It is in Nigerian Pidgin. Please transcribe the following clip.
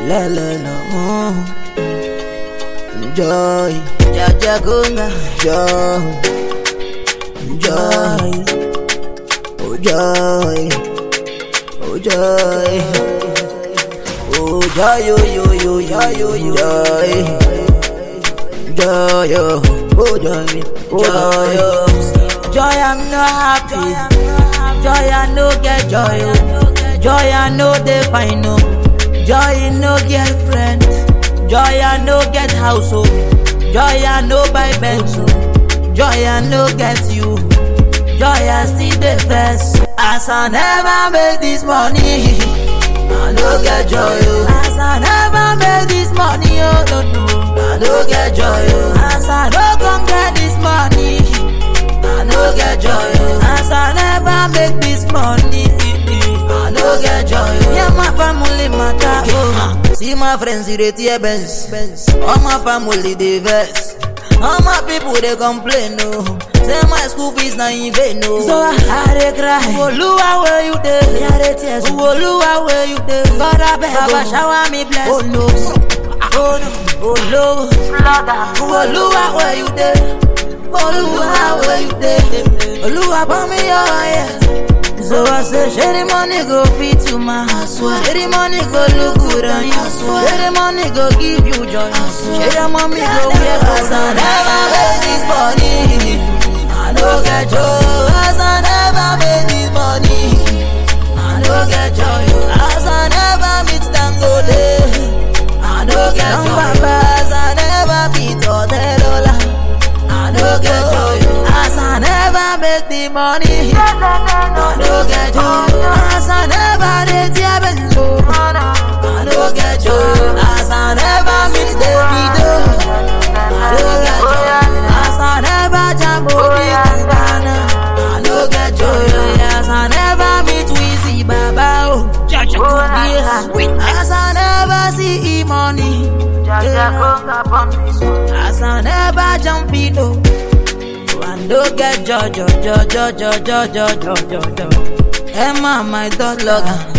lele no Joy Jaja gunga Joy Joy Oh joy Oh joy Oh joy yo yo yo yo yo yo joy Joy yo Oh joy Oh joy Joy I'm not happy Joy I no get joy oh. Joy I no dey fine oh. Joy no girlfriend Joy I no get house oh. Joy I no buy Benz oh. Joy I no get you Joy I still dey vex As I never make this money I no get joy oh. As I never make this money oh no no I no get joy oh. As I no come get this money I no get joy oh. As I never make this money I no get joy oh. Yeah my family matter oh. See my friends they tear Benz All my family they vex All my people they complain oh. Say my school fees na in vain oh. So I, I dey cry Oluwa where you dey Me I dey tears Oluwa where you dey God I beg Baba shower me bless Oh no Oh no Oh no Oluwa where you dey Oluwa where you dey Oluwa pour me your yeah so I say, share the money go fit you, man. Share the money go look good on you. Share the money go give you joy. Share the money go wear cause I never made this money. I no get joy. As I never made this money. I no get joy. As I never meet Dangote. I no get joy. As I never meet Otedola. I no get joy. As I never make the money. I no get joy. As I never did tear benzo. I no get joy. As I never meet Davido. I no get joy. As I never jam Obi Cubana. I no get joy. As I never meet Wizzy Baba. Oh, Jaja Sweet. As I never see E-money. As I never jump Fido. I no get joy, joy, joy, joy, joy, joy, joy, joy, joy, joy. Emma, my dog, log.